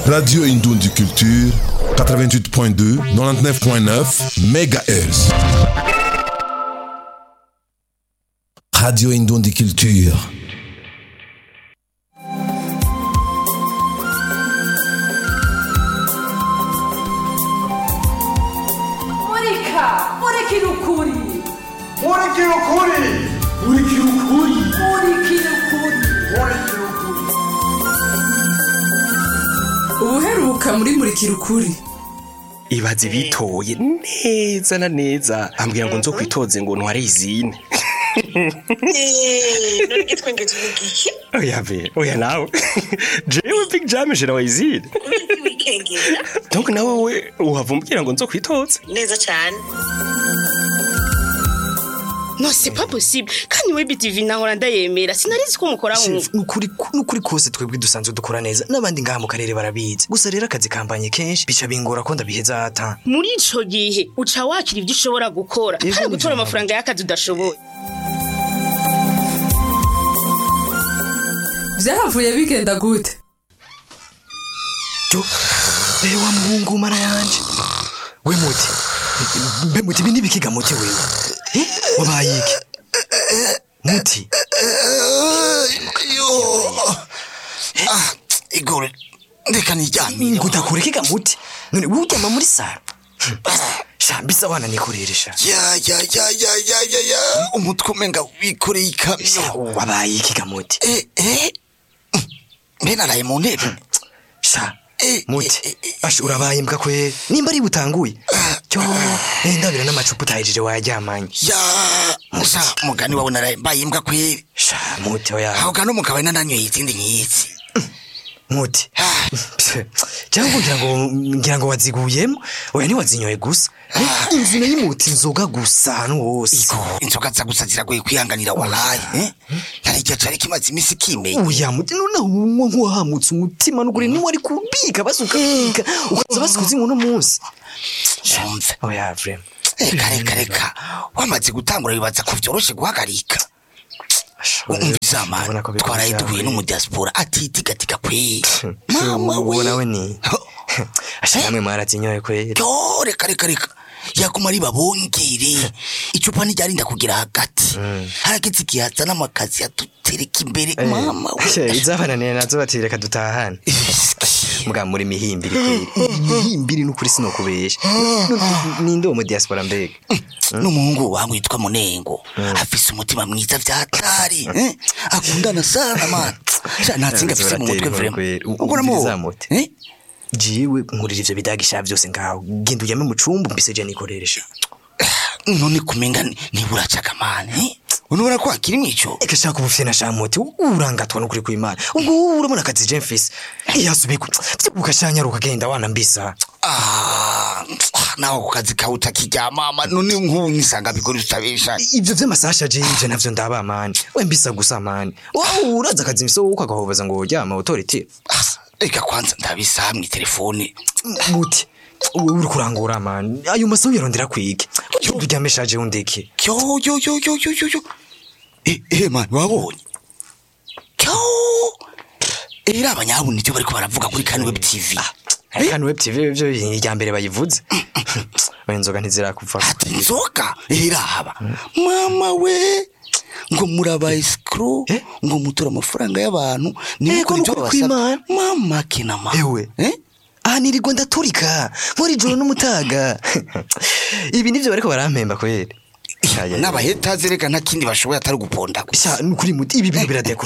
Radio Indoundi Culture, 88.2, 99.9 MHz. Radio Indoundi Culture. Murika, murikira ukuri, Murikira ukuri Murikira ukuri murikira ukuri. Murikira ukuri Ubuheruka muri murikira ukuri. ibaze bitoye neza na neza ambwira ngo nzo kwitoze ngo ntware izine none gitwengeze umugiye oya be oya nawe jewe big jam jera wa izine kubera wikengera donc nawe we uhava umbwira ngo nzo kwitoze neza cyane no c'est pas possible kandi we BTV nahora ndayemera sinarizi ko mukora Chef, nk'uko nukuri nukuri kose twebwe dusanzwe dukora neza n'abandi ngaha mu karere barabizi gusa rero akazi kambanye kenshi bica bingora ko ndabiheza ata muri ico gihe uca wakira ibyo ushobora gukora Yego, kandi ni gutora byo. amafaranga y'akazi udashoboye Vyahavuye bigenda gute? jo rero wa muhungu mara yanje we muti mbe muti ibi nibikiga muti wewe Eh, wabaye iki muti igore ndeka niryamire ngo udakurekiga muti none wowe uryama muri saro sha mbisa wana nikoreresha ya ya ya ya ya ya ya umutwe umenga wikoreye ikamyo wabaye iki ga muti eh eh mbe naraye mu ntebe sha Eh, muti eh, eh, asha urabaye mbwa kwe nimba ari butanguye cyo eh ndabira n'amacupa utahejije wayaryamanye ya musa mugani wawe naraye mbaye imbwa kweri sha muti oya aho gano mukaba nananyoye izindi nk'izi muti cyangwa ngira ngo ngira ngo waziguyemo oya ntiwazinyoye gusa Eh, inzu nayo imuti inzoga gusa ahantu hose inzoga za gusa ziragoye kwihanganira waraye eh ntarigya cari kimaze imisi kimeye oya muti noneho unywa nk'uwahamutse umutima n'ukuri niwe ari kubika basuka bika ukaza basikuza uno munsi umve oya vrema reka reka reka wamaze gutangura bibaza ko vyoroshe guhagarika umviza Urabona mani ko bikora twaraye byawe. duhuye n'umudiaspora atitigatiga kweri mama uwo we nawe ni asha namwe mwarazinyoye kweri yo reka reka reka yaguma ari babongere icupa ntiryarinda kugira hagati harageze igihe hazana amakazi yadutereka imbere mama we izabananiye nazo bati reka dutahane mbwa muri mihimbiri kweri mihimbiri n'ukuri sinokubesha ninde uwo mu diaspora mbega n'umuhungu wangu yitwa munengo afise umutima mwiza vyatari eh? akundana sana man Sha natsinga afise mu mutwe Uratera inkuru vrema kweri. ubwo Umviriza namubo muti. eh? jiwe nkurira ivyo bidagisha vyose ngaho genda ujyame mu cumba mbiseje nikoreresha none kumenga ni- niburacaga mani eh? unubona ko hakiri mwico eka shaka ubufye na shamuti urangatwa n'ukuri kw'imana ubwo wowe urabona akazi je mfise iyasubiku ukashanyaruka genda wana mbisa Ah, nawe ku kazi kawe utakiryamama none nk'ubu nisanga bigori tutabesha ivyo vy'amasasha je ivyo navyo ndaba mani we mbisa gusa mani wowe uraza akazi mfise wowe ukagahobaza ngo uryama utoriti Ah, reka kwanza ndabisaha mw'itelefone muti wewe uri kurangura mani ayo masaha uyarondera kwige uryame shaje undeke yo yo yo yo yo yo yo eh eh man wabonye yo era abanyabuni ivyo bariko baravuga kuri kani web tv kandi web tv vyo irya mbere bayivuze oya inzoga ntizirakuva ati inzoga irahaba mama we ngo muraba escro Eh? ngo mutura amafaranga y'abantu Eh, nimukora ko ivyo nukuri babasaba kw'Imana. mama kina mama ewe eh aha nirirwa ndaturika nkora ijoro n'umutaga ibi nivyo bariko barampemba kweri n'abahetazi reka nta kindi bashoboye atari guponda gusa sha nukuri muti ibi bintu biradekura